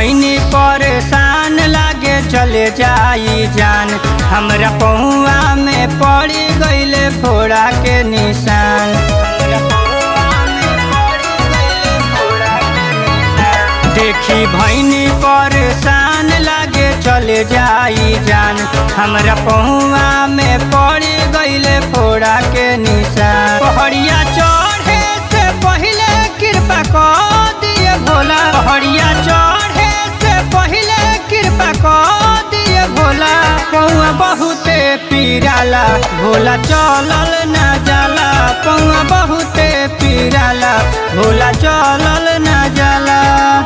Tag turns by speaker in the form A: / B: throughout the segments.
A: भैनी परेशान लागे चले जाई जान हमरा पहुआ में पड़ी गईले फोड़ा के निशान हमरा पहुआ में पड़ी गइले फोड़ा के निशान। देखी भैनी परेशान लागे चले जाई जान हमरा पहुआ में पड़ी गईले फोड़ा के निशान पहड़िया चढ़े से पहिले कृपा कर दिए भोला पहड़िया चढ़े से पहिले कृपा कर दिए भोला पौआ बहुते पीराला भोला चलल न जाला पौआ बहुते पीराला भोला चलल न जाला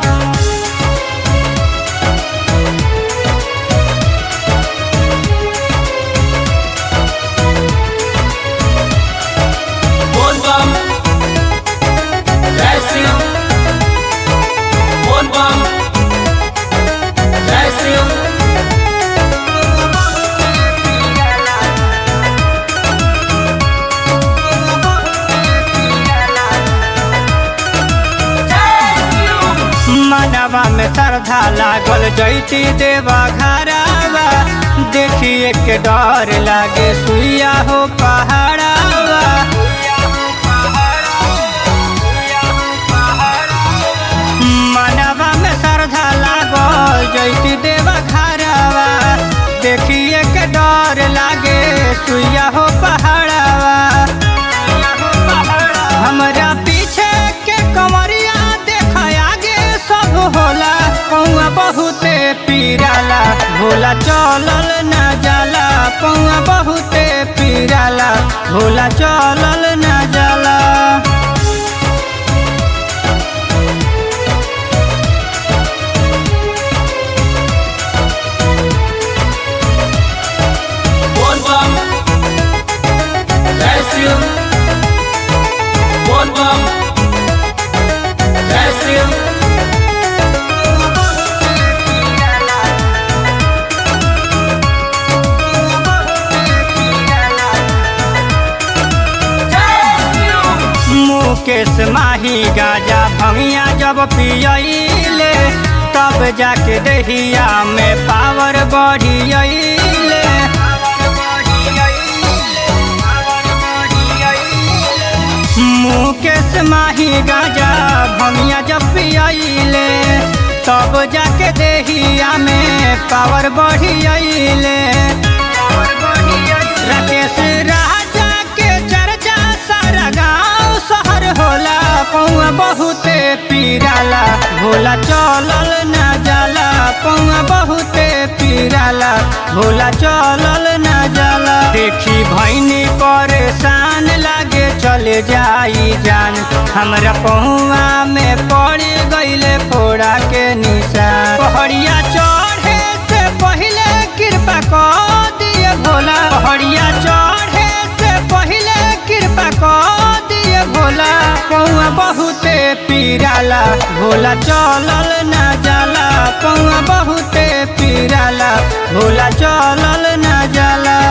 B: बोल बम जय शिव बोल बम जय शिव
A: मनवा में श्रद्धा लागल जैती देवा घरावा देखिए के डर लागे सुइया हो पहाड़ावा मनवा में श्रद्धा लागल जैती देवा घरावा देखिए के डर लागे सुइया हो पहाड़ावा हमरा पीछे के कमरिया देख आगे सब होला पौआ बहुते पीराला भोला चलल न जाला पौआ बहुते पीराला भोला चलल न जाला
B: बोल बम जय शिव बोल बम जय शिव
A: मुकेश माही गाजा भंगिया जब पियले तब जाके दहिया में पावर बढ़ियले मुकेश माही गाजा भंगिया जब पियले तब जाके दहिया में पावर बढ़ियले राकेश राजा के चर्चा सारा गांव शहर होला पौआ बहुते पीराला भोला चलल न जाला पौआ बहुते पीराला भोला चलल न जाला देखी भैनी परेशान लागे चले जाई जान हमरा पहुआ में पड़ी गईले फोड़ा के निशान पहड़िया चढ़े से पहिले कृपा कर दिए भोला पहड़िया चढ़े से पहिले कृपा कर दिए भोला पौआ बहुते पीराला भोला चलल न जाला पौआ बहुते पीराला भोला चलल न जाला